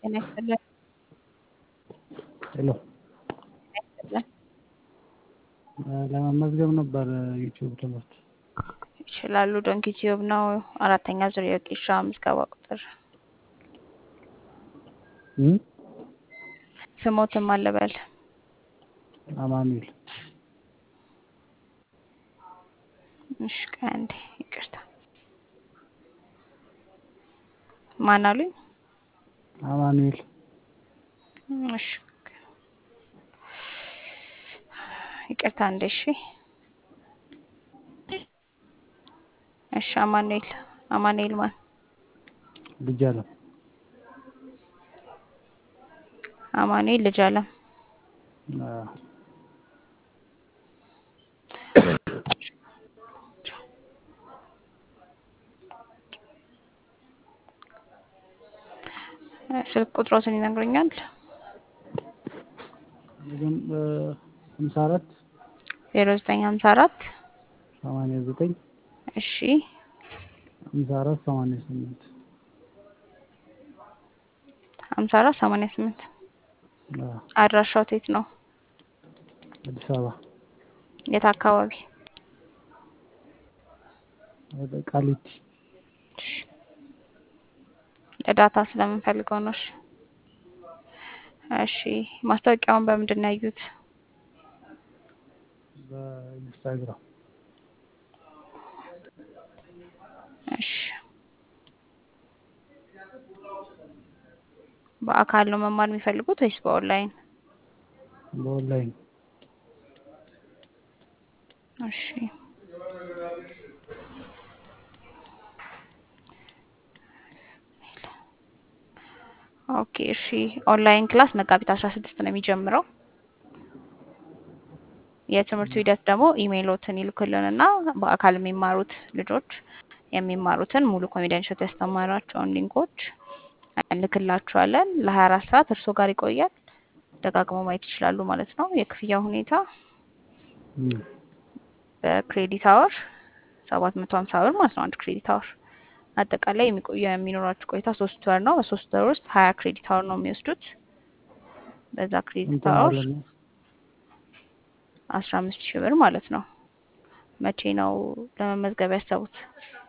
ጤና ይስጥልን። ሄሎ ጤና ይስጥልን። ለመመዝገብ ነበር ዩቲዩብ ትምህርት ይችላሉ። ዶንኪ ቲዩብ ነው። አራተኛ ዙር የወጌሻ ምዝገባ ቁጥር እም? ስሞትም አለበል አማኑኤል እሺ፣ ከአንዴ ይቅርታ። ማን አሉኝ? አማኑኤል እሺ፣ ይቅርታ እንዴ። እሺ፣ እሺ። አማኑኤል አማኑኤል ማን? ልጅ አለም አማኑኤል ልጅ አለም አዎ። ስልክ ቁጥሮትን ይነግሩኛል? ሀምሳ አራት ዜሮ ዘጠኝ ሀምሳ አራት ሰማንያ ዘጠኝ እሺ ሀምሳ አራት ሰማንያ ስምንት ሀምሳ አራት ሰማንያ ስምንት አዎ። አድራሻው የት ነው? አዲስ አበባ የት አካባቢ? ወደ ቃሊቲ እሺ። ለዳታ ስለምንፈልገው ነው። እሺ እሺ። ማስታወቂያውን በምንድን ነው ያዩት? በኢንስታግራም እሺ። በአካል ነው መማር የሚፈልጉት ወይስ በኦንላይን? በኦንላይን እሺ። ኦኬ እሺ። ኦንላይን ክላስ መጋቢት አስራ ስድስት ነው የሚጀምረው። የትምህርቱ ሂደት ደግሞ ኢሜይሎትን ይልኩልንና በአካል የሚማሩት ልጆች የሚማሩትን ሙሉ ኮንፊደንሻል ያስተማራቸውን ሊንኮች እንልክላችኋለን። ለሀያ አራት ሰዓት እርስዎ ጋር ይቆያል። ደጋግሞ ማየት ይችላሉ ማለት ነው። የክፍያ ሁኔታ እም። በክሬዲት አወር ሰባት መቶ ሀምሳ ብር ማለት ነው። አንድ ክሬዲት አወር አጠቃላይ የሚቆየው የሚኖራችሁ ቆይታ ሶስት ወር ነው። በሶስት ወር ውስጥ ሀያ ክሬዲት አወር ነው የሚወስዱት። በዛ ክሬዲት እንትን አወር ማለት ነው። አስራ አምስት ሺህ ብር ማለት ነው። መቼ ነው ለመመዝገብ ያሰቡት?